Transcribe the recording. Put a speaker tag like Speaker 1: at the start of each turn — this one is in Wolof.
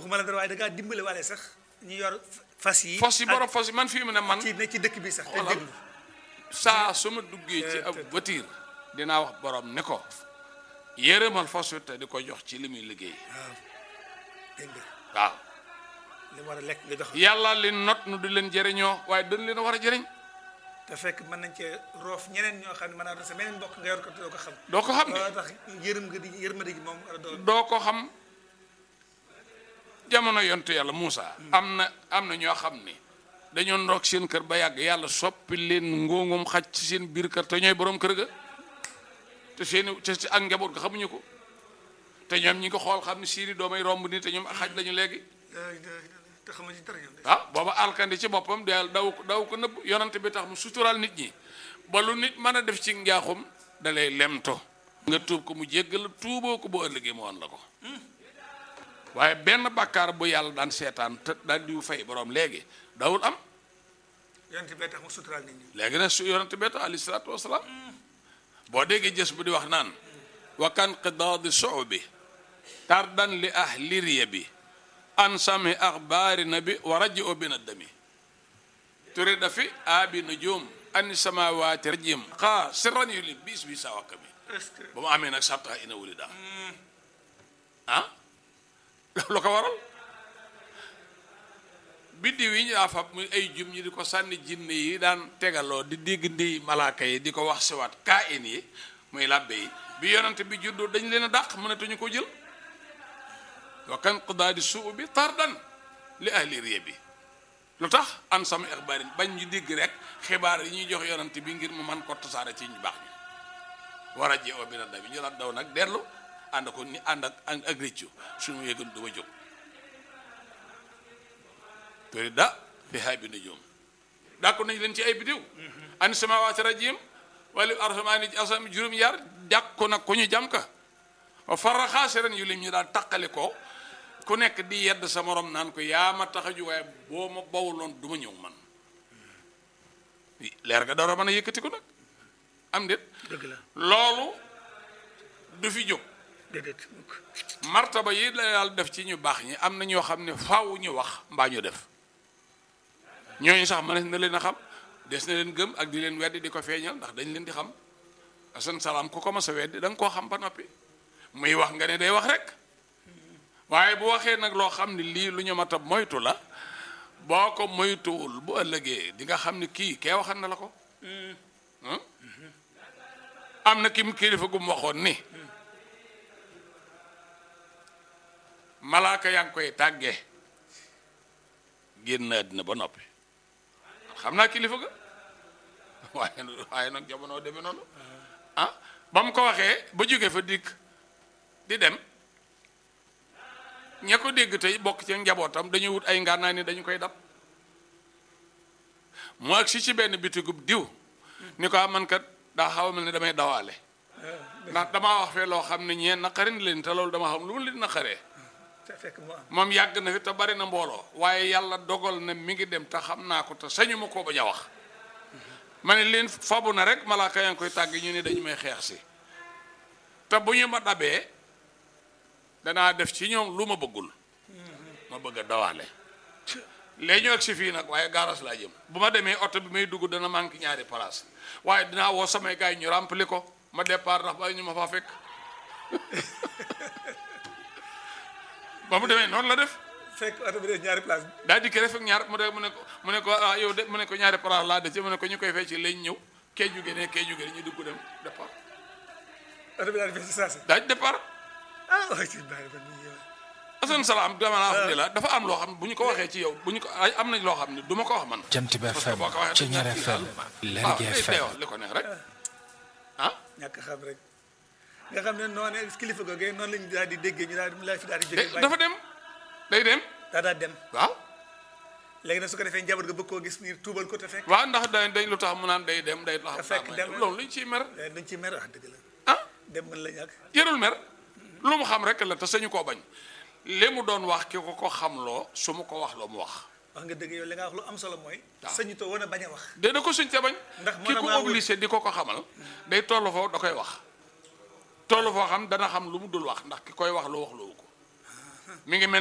Speaker 1: waxuma la dara waaye da ngaa dimbale waale sax ñu yor fas yi
Speaker 2: fos yi borom fos yi man fii mu ne man
Speaker 1: ci ne ci dëkk bi sax te
Speaker 2: Xoolal.
Speaker 1: déglu
Speaker 2: saa su ma duggee ci ab voiture dinaa wax borom ne ko yërëmal fos wi te di ko jox ci li muy liggéey
Speaker 1: waaw dégg nga
Speaker 2: waaw
Speaker 1: li mu war a lekk nga jox
Speaker 2: yàlla li not nu di leen jëriñoo waaye dañ leen a war a jëriñ
Speaker 1: te fekk mën nañ cee roof ñeneen ñoo xam ne mën naa doon sa meneen mbokk nga yor ko te doo ko xam
Speaker 2: doo ko xam ne
Speaker 1: loolu tax yërëm nga di yërmande gi moom war a doon
Speaker 2: doo ko xam jamono yontu yàlla Muusa am na am na ñoo xam ni dañoo ndoog seen kër ba yàgg yàlla soppi leen ngóongum xaj ci seen biir kër te ñooy borom kër ga te seeni te ci ak njaboot ga xamuñu ko te ñoom ñi ko xool xam ne siiri doomay romb nii te ñoom ak xaj lañu léegi
Speaker 1: te xamuñ ci dara ñoom de
Speaker 2: ah booba alkandi ci boppam de daw ko daw ko nëbb yonante bi tax mu suturaal nit ñi ba lu nit mën a def ci njaaxum da lay lemto nga tuub ko mu jéggal tuuboo ko bu ëllëgee mu woon la ko waaye benn bàkkaar bu yàlla daan seetaan te daan diw fay borom léegi dawul am
Speaker 1: yonent bee tax mu suturaal nit ñi
Speaker 2: léegi nag su yonante bi tax alayhi salaatu wasalaam boo déggee jës bu di wax naan wa kan qidaadi suubi tardan li ahli riya bi an sami axbaari nabi wa raji o bin addami turi dafi aabi nujum an samawaati rajim xaa sirran yu li bis bi sa wakka bi
Speaker 1: est-ce que
Speaker 2: ba mu amee nag sabta ina wuli daa ah lu ko waral biddiw yi ñu daa fab muy ay jum ñi di ko sànni jinne yi daan tegaloo di dégg ndi malaaka yi di ko wax siwaat kaa in yi muy làbbe yi bi yonante bi juddoo dañ leen a dàq mënatuñu ko jël wa kan qudaadi suu bi tardan li ahli riya bi lu tax an sama ixbaarin bañ ñu dégg rek xibaar yi ñuy jox yonante bi ngir mu man ko tasaare ci ñu baax ñi war a jeewa bi na daw ñu la daw nag dellu ànd ko ni ànd ak ak réccu suñu yëgoon du ma jóg tori da fi hay bi nujum dàkku nañ leen ci ay bidiw an samawaati rajim wala arsamaani asam juróom yar jàkku nag ku ñu jam ka wa farra xaasiran yu lim ñu daal taqali ko ku nekk di yedd sa morom naan ko yaa ma tax a ju waaye boo ma bawuloon du ma ñëw man leer ga dara mën a yëkkati ko nag am déet
Speaker 1: dëgg la
Speaker 2: loolu du fi jóg
Speaker 1: déedéet mukk
Speaker 2: martaba yi la yàlla def ci ñu baax ñi am na ñoo xam ne faaw ñu wax mbaa ñu def ñooñu sax mënees na leen a xam des na leen gëm ak di leen weddi di ko feeñal ndax dañ leen di xam asan salaam ku ko mas a weddi da nga koo xam ba noppi muy wax nga ne day wax rek waaye bu waxee nag loo xam ne lii lu ñu mat a moytu la boo ko moytuwul bu ëllëgee di nga xam ne kii kee waxan na la ko Hmm? am na kim kilifa gum waxoon ni malaaka yaa ngi koy tàggee génn àddina ba noppi xam naa kilifa ga waaye waaye nag jamono demee noonu ah ba mu ko waxee ba jóge fa dikk di dem ña ko dégg tey bokk ci njabootam dañuy wut ay ngànnaay ni dañu koy dab mu ak si ci benn bitigub diw ni ko man kat daa xaw a mel ne damay dawaale ndax damaa wax fee loo xam ne ñeen naqarin leen te loolu dama xam lu mu leen naqaree
Speaker 1: te fekk mu am
Speaker 2: moom yàgg na fi te bari na mbooloo waaye yàlla dogal na mi ngi dem te xam naa ko te sañu ma koo bañ a wax ma ne leen fabu na rek malaaka yaa ngi koy tàgg ñu ne dañu may xeex si te bu ñu ma dabee danaa def ci ñoom lu ma bëggul ma bëgg a dawaale léegi ñu ak si fii nag waaye gaaras laa jëm bu ma demee oto bi may dugg dana manqué ñaari place waaye dinaa woo samay gars yi ñu rempli ko ma départ ndax ba ñu ma faa fekk ba mu demee noonu la def
Speaker 1: fekk oto bi des ñaari place bi
Speaker 2: daa dikk rek fekk ñaar mu de mu ne ko mu ne ko ah yow de mu ne ko ñaari place laa de ci mu ne ko ñu koy fecc lañ ñëw kee jóge ne kee jóge ne ñu dugg dem départ
Speaker 1: oto bi daal di fees si saa si
Speaker 2: daa départ
Speaker 1: ah waaye si baax na ni yow
Speaker 2: asan salaam dama laa wax ni la dafa am loo xam ne bu ñu ko waxee ci yow bu ñu ko ay am nañ loo xam ne du ma ko wax man
Speaker 3: Jant bi
Speaker 2: parce que
Speaker 3: FM
Speaker 2: boo ko waxee
Speaker 3: ci
Speaker 2: dañ
Speaker 3: ñaar
Speaker 2: naan kii
Speaker 3: FM
Speaker 2: daal.
Speaker 3: Lergui
Speaker 2: waaw day- day
Speaker 3: FM
Speaker 2: wax li ko neex rek ah
Speaker 1: ñàkk xam rek nga xam ne noonu kilifa googee noonu lañu daal di déggee ñu daal di la fi daal di
Speaker 2: de-
Speaker 1: jógee
Speaker 2: dafa dem day dem
Speaker 1: daa daal dem
Speaker 2: waaw
Speaker 1: léegi nag su ko defee njaboot ga bëgg koo gis ngir tuubal ko te fekk
Speaker 2: waaw ndax day day lu tax mu naan day dem day tax
Speaker 1: Te fekk dem na.
Speaker 2: loolu luñ ciy mer
Speaker 1: eh, duñ ci mer wax dëgg la
Speaker 2: ah
Speaker 1: dem mën la ñàkk
Speaker 2: yërul mer lu mu xam rek la te sañu koo bañ li mu doon wax ki ko ko xamloo su mu ko wax loo mu wax
Speaker 1: wax nga dëgg yow li nga wax lu am solo mooy
Speaker 2: Waaw.
Speaker 1: sañu too woon a bañ a wax
Speaker 2: de da ko suñ te bañ
Speaker 1: Ndax
Speaker 2: ki
Speaker 1: mën a
Speaker 2: ko
Speaker 1: maa wut-
Speaker 2: obligé di ko ko xamal day toll foofu da koy wax toll foo xam dana xam lu mu dul wax ndax ki koy wax lu wax loowu ko mi ngi mel